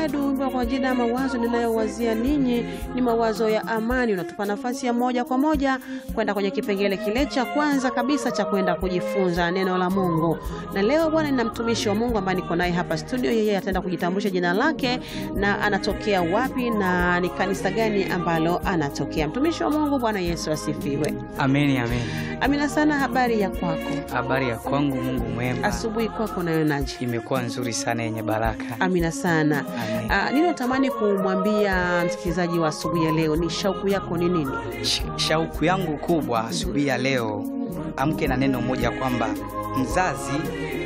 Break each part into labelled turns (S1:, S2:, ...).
S1: Edu, wimbo kwa jina ya mawazo ninayowazia ninyi ni mawazo ya amani. Unatupa nafasi ya moja kwa moja kwenda kwenye kipengele kile cha kwanza kabisa cha kwenda kujifunza neno la Mungu. Na leo bwana, nina mtumishi wa Mungu ambaye niko naye hapa studio. Yeye ataenda kujitambulisha jina lake na anatokea wapi na ni kanisa gani ambalo anatokea. Mtumishi wa Mungu, Bwana Yesu asifiwe.
S2: Ameni, ameni.
S1: Amina sana. Habari ya kwako
S2: Habari ya kwangu, Mungu mwema,
S1: asubuhi kwako nayonaje?
S2: imekuwa nzuri sana, yenye baraka.
S1: Amina sana.
S2: Amen.
S1: Ah, nini natamani kumwambia msikilizaji wa asubuhi ya leo? Ni shauku yako ni nini?
S2: Sh- Shauku yangu kubwa asubuhi ya leo, amke na neno moja kwamba mzazi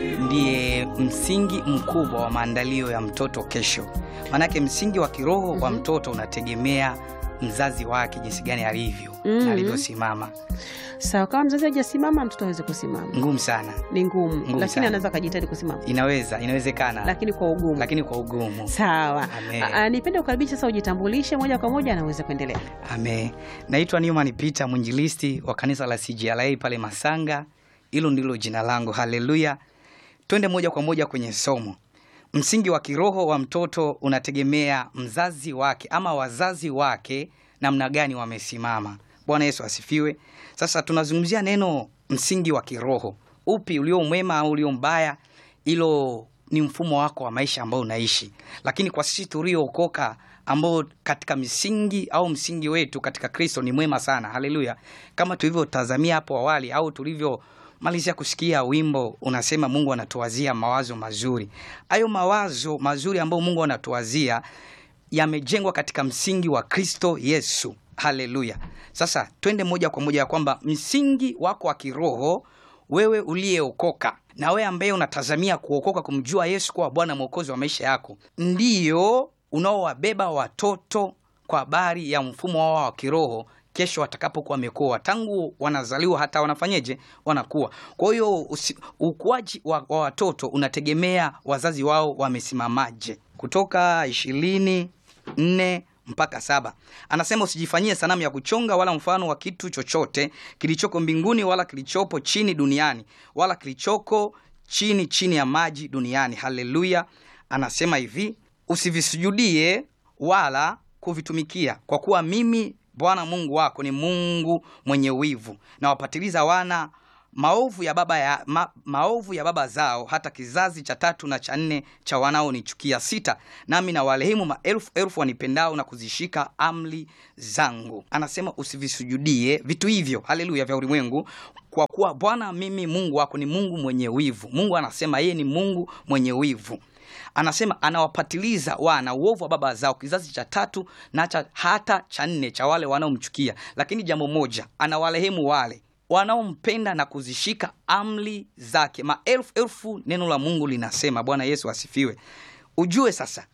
S2: ndiye msingi mkubwa wa maandalio ya mtoto kesho. Maanake msingi wa kiroho wa mtoto unategemea mzazi wake jinsi gani alivyo
S1: Mhm.
S2: na alivyosimama.
S1: Sawa, kama mzazi hajasimama mtoto aweze kusimama,
S2: Ngumu sana,
S1: ni ngumu, lakini
S2: sana.
S1: anaweza akajitahidi kusimama,
S2: inaweza inawezekana,
S1: lakini kwa ugumu.
S2: lakini kwa ugumu.
S1: Sawa.
S2: Amen.
S1: Ah, ah, nipende kukaribisha sasa, ujitambulishe moja kwa moja, anaweza kuendelea.
S2: Ame, naitwa Newman Peter, mwinjilisti wa kanisa la CGLA pale Masanga. Hilo ndilo jina langu. Haleluya! Twende moja kwa moja kwenye somo. Msingi wa kiroho wa mtoto unategemea mzazi wake ama wazazi wake namna gani wamesimama. Bwana Yesu asifiwe. Sasa tunazungumzia neno msingi wa kiroho, upi ulio mwema au ulio mbaya, hilo ni mfumo wako wa maisha ambao unaishi. Lakini kwa sisi tuliookoka, ambao katika misingi au msingi wetu katika Kristo ni mwema sana, haleluya, kama tulivyotazamia hapo awali au tulivyomalizia kusikia wimbo unasema, Mungu anatuwazia mawazo mazuri. Hayo mawazo mazuri ambayo Mungu anatuwazia yamejengwa katika msingi wa Kristo Yesu. Haleluya! Sasa twende moja kwa moja ya kwamba msingi wako wa kiroho, wewe uliyeokoka na wewe ambaye unatazamia kuokoka, kumjua Yesu kuwa Bwana Mwokozi wa maisha yako, ndiyo unaowabeba watoto kwa habari ya mfumo wao wa kiroho kesho watakapokuwa wamekuwa tangu wanazaliwa hata wanafanyeje wanakuwa. Kwa hiyo usi- ukuaji wa, wa watoto unategemea wazazi wao wamesimamaje. Kutoka ishirini nne mpaka saba anasema usijifanyie sanamu ya kuchonga wala mfano wa kitu chochote kilichoko mbinguni wala kilichopo chini duniani wala kilichoko chini chini ya maji duniani. Haleluya! Anasema hivi usivisujudie wala kuvitumikia, kwa kuwa mimi Bwana Mungu wako ni Mungu mwenye wivu, na wapatiliza wana maovu ya baba ya, ma, maovu ya baba zao hata kizazi cha tatu na cha nne cha wanaonichukia. Sita, nami na warehemu maelfu elfu wanipendao na kuzishika amri zangu. Anasema usivisujudie vitu hivyo, haleluya, vya ulimwengu, kwa kuwa Bwana mimi Mungu wako ni Mungu mwenye wivu. Mungu anasema yeye ni Mungu mwenye wivu anasema anawapatiliza wana uovu wa baba zao kizazi cha tatu na cha, hata cha nne cha wale wanaomchukia. Lakini jambo moja, anawarehemu wale wanaompenda na kuzishika amri zake. Maelfu elfu, neno la Mungu linasema. Bwana Yesu asifiwe. Ujue sasa,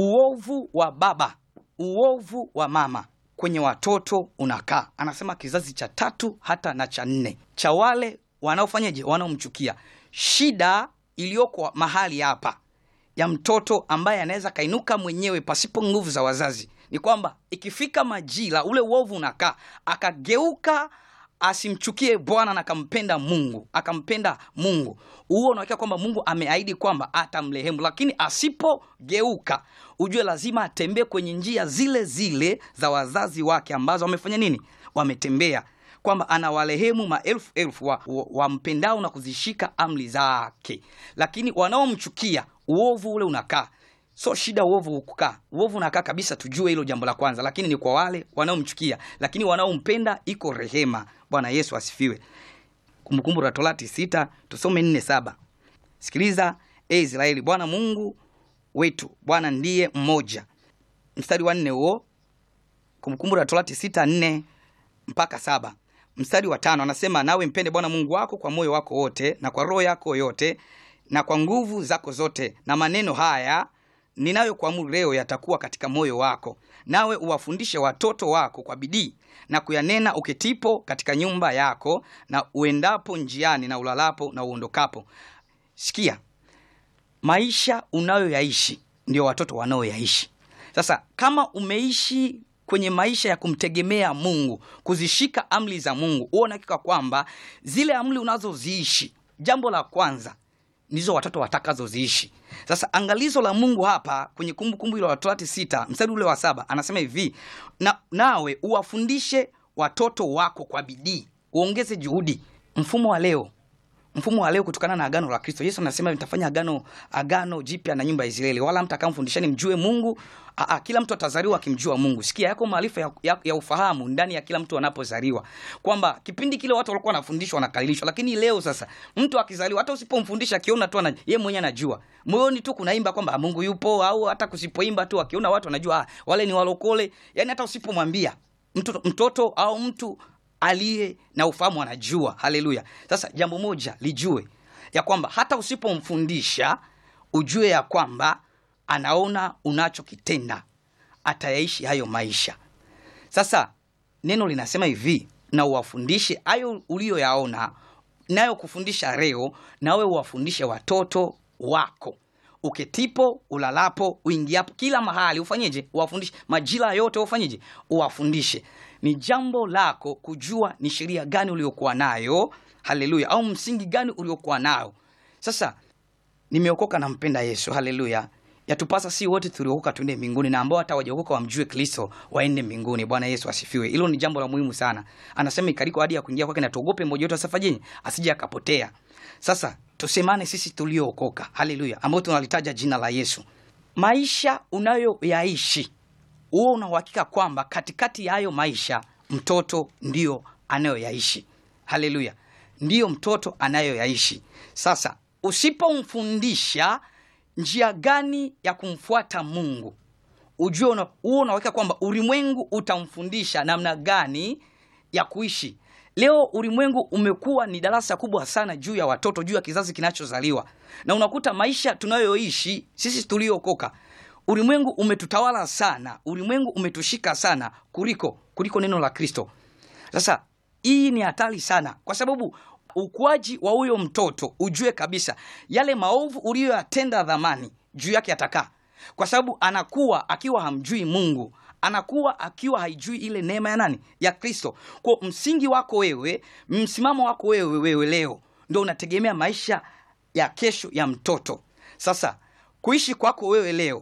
S2: uovu wa baba, uovu wa mama kwenye watoto unakaa, anasema kizazi cha tatu hata na cha nne cha wale wanaofanyaje, wanaomchukia. Shida iliyoko mahali hapa ya mtoto ambaye anaweza kainuka mwenyewe pasipo nguvu za wazazi ni kwamba ikifika majira ule uovu unakaa, akageuka asimchukie Bwana na akampenda Mungu, akampenda Mungu, huo unawakia kwamba Mungu ameahidi kwamba atamrehemu, lakini asipogeuka, ujue lazima atembee kwenye njia zile zile za wazazi wake ambazo wamefanya nini, wametembea kwamba anawarehemu maelfu elfu wampendao wa wampendao na kuzishika amri zake, lakini wanaomchukia uovu ule unakaa. So shida uovu kukaa, uovu unakaa kabisa, tujue hilo jambo la kwanza, lakini ni kwa wale wanaomchukia, lakini wanaompenda iko rehema. Bwana Yesu asifiwe. Kumbukumbu la Torati sita tusome nne saba. Sikiliza e Israeli, Bwana Mungu wetu Bwana ndiye mmoja. Mstari wa nne huo, Kumbukumbu la Torati sita nne mpaka saba. Mstari wa tano anasema nawe mpende Bwana Mungu wako kwa moyo wako wote na kwa roho yako yote na kwa nguvu zako zote, na maneno haya ninayokuamuru leo yatakuwa katika moyo wako, nawe uwafundishe watoto wako kwa bidii na kuyanena uketipo katika nyumba yako na uendapo njiani na ulalapo na uondokapo. Sikia, maisha unayoyaishi ndio watoto wanaoyaishi. Sasa kama umeishi kwenye maisha ya kumtegemea Mungu, kuzishika amri za Mungu, huo unahakika kwamba zile amri unazoziishi, jambo la kwanza ndizo watoto watakazoziishi. Sasa angalizo la Mungu hapa kwenye Kumbukumbu ile la Torati sita mstari ule wa saba anasema hivi na, nawe uwafundishe watoto wako kwa bidii, uongeze juhudi. Mfumo wa leo mfumo wa leo kutokana na agano la Kristo. Yesu anasema nitafanya agano agano jipya na nyumba ya Israeli, wala mtakamfundishani mjue Mungu. Aa, kila mtu atazaliwa akimjua Mungu. Sikia, yako maarifa ya, ya, ya ufahamu ndani ya kila mtu anapozaliwa, kwamba kipindi kile watu walikuwa wanafundishwa wanakalilishwa, lakini leo sasa mtu akizaliwa, hata usipomfundisha akiona tu yeye mwenyewe anajua moyoni tu kunaimba kwamba Mungu yupo, au hata kusipoimba tu akiona watu anajua ah, wale ni walokole. Yani hata usipomwambia mtoto, mtoto au mtu aliye na ufahamu anajua. Haleluya! Sasa jambo moja lijue ya kwamba hata usipomfundisha ujue ya kwamba anaona unachokitenda, atayaishi hayo maisha. Sasa neno linasema hivi, na uwafundishe hayo uliyoyaona, nayo kufundisha leo, nawe uwafundishe watoto wako uketipo, ulalapo, uingiapo, kila mahali ufanyeje? Uwafundishe majira yote, ufanyeje? Uwafundishe. Ni jambo lako kujua ni sheria gani uliokuwa nayo, haleluya, au msingi gani uliokuwa nayo. Sasa nimeokoka, nampenda Yesu, haleluya. Yatupasa si wote tuliokoka tuende mbinguni, na ambao hata wajaokoka wamjue Kristo waende mbinguni. Bwana Yesu asifiwe. Hilo ni jambo la muhimu sana. Anasema ikariko hadi ya kuingia kwake, na tuogope mmoja wetu asifanye asije akapotea. Sasa tusemane sisi tuliookoka, haleluya, ambao tunalitaja jina la Yesu, maisha unayoyaishi huo una uhakika kwamba katikati ya hayo maisha mtoto ndio anayoyaishi. Haleluya, ndiyo mtoto anayoyaishi. Sasa usipomfundisha njia gani ya kumfuata Mungu, ujue huo una uhakika kwamba ulimwengu utamfundisha namna gani ya kuishi. Leo ulimwengu umekuwa ni darasa kubwa sana juu ya watoto, juu ya kizazi kinachozaliwa, na unakuta maisha tunayoishi sisi tuliookoka ulimwengu umetutawala sana, ulimwengu umetushika sana kuliko kuliko neno la Kristo. Sasa hii ni hatari sana, kwa sababu ukuaji wa huyo mtoto, ujue kabisa yale maovu uliyoyatenda dhamani juu yake atakaa, kwa sababu anakuwa akiwa hamjui Mungu, anakuwa akiwa haijui ile neema ya nani, ya Kristo. Kwa msingi wako wewe, msimamo wako wewe, wewe leo ndio unategemea maisha ya kesho ya mtoto. Sasa kuishi kwako wewe leo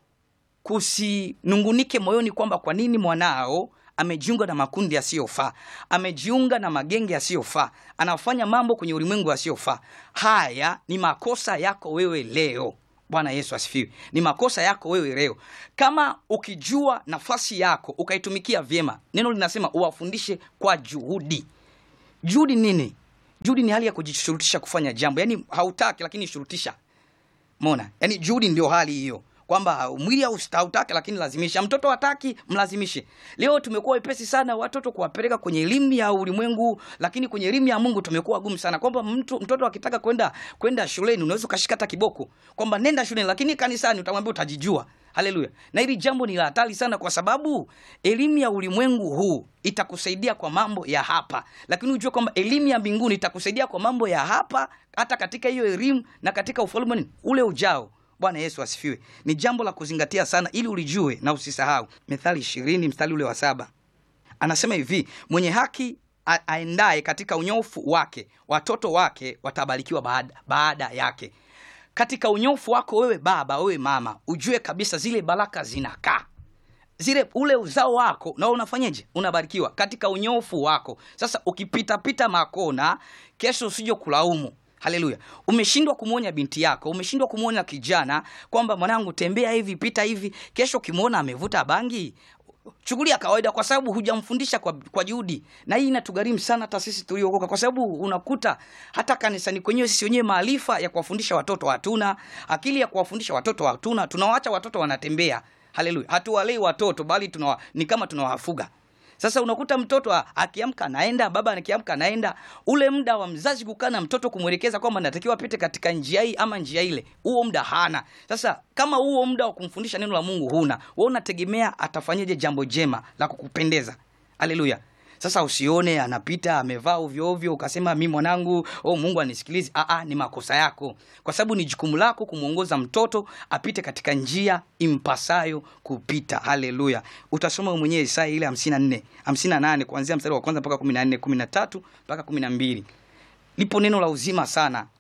S2: kusinungunike moyoni kwamba kwa nini mwanao amejiunga na makundi yasiyofaa, amejiunga na magenge yasiyofaa, anafanya mambo kwenye ulimwengu yasiyofaa. Haya ni makosa yako wewe leo. Bwana Yesu asifiwe. Ni makosa yako wewe leo, kama ukijua nafasi yako ukaitumikia vyema. Neno linasema uwafundishe kwa juhudi. Juhudi nini? Juhudi ni hali ya kujishurutisha kufanya jambo, yaani hautaki lakini shurutisha. Mona, yaani juhudi ndio hali hiyo kwamba mwili hautaki lakini lazimisha. Mtoto hataki, mlazimishe. Leo tumekuwa wepesi sana watoto kuwapeleka kwenye elimu ya ulimwengu, lakini kwenye elimu ya Mungu tumekuwa gumu sana, kwamba mtu mtoto akitaka kwenda kwenda shuleni unaweza ukashika hata kiboko kwamba nenda shuleni, lakini kanisani utamwambia utajijua. Haleluya! Na hili jambo ni la hatari sana, kwa sababu elimu ya ulimwengu huu itakusaidia kwa mambo ya hapa, lakini ujue kwamba elimu ya mbinguni itakusaidia kwa mambo ya hapa, hata katika hiyo elimu na katika ufalme ule ujao. Bwana Yesu asifiwe. Ni jambo la kuzingatia sana, ili ulijue na usisahau. Methali ishirini mstari ule wa saba anasema hivi, mwenye haki aendaye katika unyofu wake, watoto wake watabarikiwa baada, baada yake. Katika unyofu wako wewe baba, wewe mama, ujue kabisa zile baraka zinakaa zile ule uzao wako na unafanyeje? Unabarikiwa katika unyofu wako. Sasa ukipitapita makona, kesho usije kulaumu. Haleluya! Umeshindwa kumwonya binti yako, umeshindwa kumwonya kijana kwamba mwanangu, tembea hivi, pita hivi. Kesho ukimwona amevuta bangi, chukulia kawaida, kwa sababu hujamfundisha kwa, kwa juhudi. Na hii inatugharimu sana hata sisi tuliookoka, kwa sababu unakuta hata kanisani kwenyewe sisi wenyewe maarifa ya kuwafundisha watoto hatuna, akili ya kuwafundisha watoto hatuna, tunawaacha watoto wanatembea. Haleluya! hatuwalei watoto bali tunawa, ni kama tunawafuga. Sasa unakuta mtoto akiamka anaenda, baba akiamka anaenda. Ule muda wa mzazi kukaa na mtoto kumwelekeza kwamba natakiwa apite katika njia hii ama njia ile, huo muda hana. Sasa kama huo muda wa kumfundisha neno la Mungu huna, wewe unategemea atafanyaje jambo jema la kukupendeza? Haleluya! Sasa usione anapita amevaa ovyo ovyo ukasema mi mwanangu, oh, Mungu anisikilizi. Aa, ni makosa yako, kwa sababu ni jukumu lako kumwongoza mtoto apite katika njia impasayo kupita. Haleluya! Utasoma mwenyewe Isaya ile hamsini na nne hamsini na nane kuanzia mstari wa kwanza mpaka kumi na nne kumi na tatu mpaka kumi na mbili lipo neno la uzima sana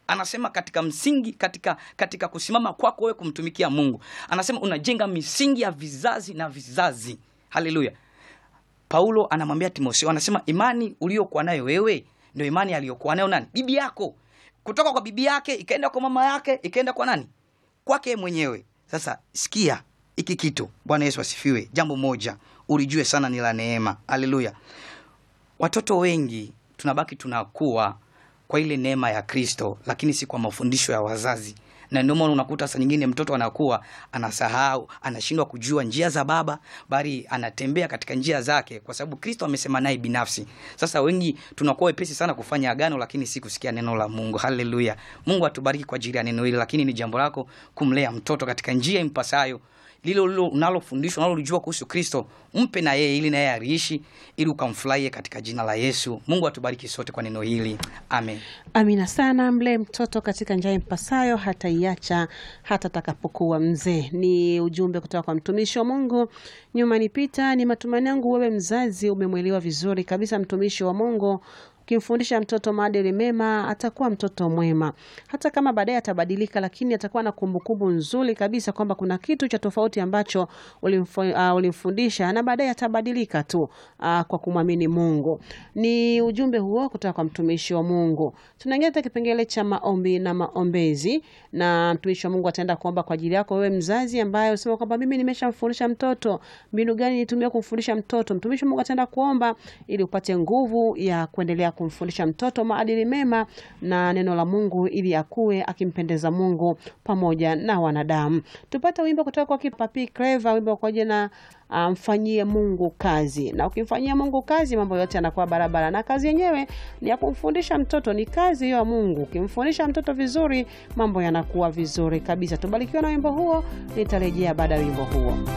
S2: anasema katika msingi katika katika kusimama kwako wewe kumtumikia mungu anasema unajenga misingi ya vizazi na vizazi haleluya paulo anamwambia timotheo anasema imani uliokuwa nayo wewe ndio imani aliyokuwa nayo nani bibi yako kutoka kwa bibi yake ikaenda kwa mama yake ikaenda kwa nani kwake mwenyewe sasa sikia hiki kitu bwana yesu asifiwe jambo moja ulijue sana ni la neema haleluya watoto wengi tunabaki tunakuwa kwa ile neema ya kristo lakini si kwa mafundisho ya wazazi na ndio maana unakuta saa nyingine mtoto anakuwa anasahau anashindwa kujua njia za baba bali anatembea katika njia zake kwa sababu kristo amesema naye binafsi sasa wengi tunakuwa wepesi sana kufanya agano lakini si kusikia neno la mungu haleluya mungu atubariki kwa ajili ya neno hili lakini ni jambo lako kumlea mtoto katika njia impasayo lilo lilo unalofundishwa unalolijua kuhusu kristo mpe na yeye ili naye aliishi ili ukamfurahie katika jina la yesu mungu atubariki sote kwa neno hili amen
S1: Amina sana. Mlee mtoto katika njia impasayo, hata iacha hata atakapokuwa mzee. Ni ujumbe kutoka kwa mtumishi wa Mungu Nyuma ni Pita. Ni matumaini yangu wewe mzazi umemwelewa vizuri kabisa mtumishi wa Mungu. Ukimfundisha mtoto maadili mema, atakuwa mtoto mwema, hata kama baadaye atabadilika, lakini atakuwa na kumbukumbu nzuri kabisa kwamba kuna kitu cha tofauti ambacho ulimfu- uh, ulimfundisha na baadaye atabadilika tu uh, kwa kumwamini Mungu. Ni ujumbe huo kutoka kwa mtumishi wa Mungu. Tunaingia katika kipengele cha maombi na maombezi, na mtumishi wa Mungu ataenda kuomba kwa ajili yako wewe mzazi ambaye unasema kwamba mimi nimeshamfundisha mtoto, mbinu gani nitumie kumfundisha mtoto? Mtumishi wa Mungu ataenda kuomba ili upate nguvu ya kuendelea kumfundisha mtoto maadili mema na neno la Mungu ili akue akimpendeza Mungu pamoja na wanadamu. Tupate wimbo kutoka kwa Papi Clever, wimbo kwa jina ah, mfanyie Mungu kazi. Na ukimfanyia Mungu kazi, mambo yote yanakuwa barabara, na kazi yenyewe ni ya kumfundisha mtoto, ni kazi hiyo ya Mungu. Ukimfundisha mtoto vizuri, mambo yanakuwa vizuri kabisa. Tubarikiwe na wimbo huo, nitarejea baada ya wimbo huo.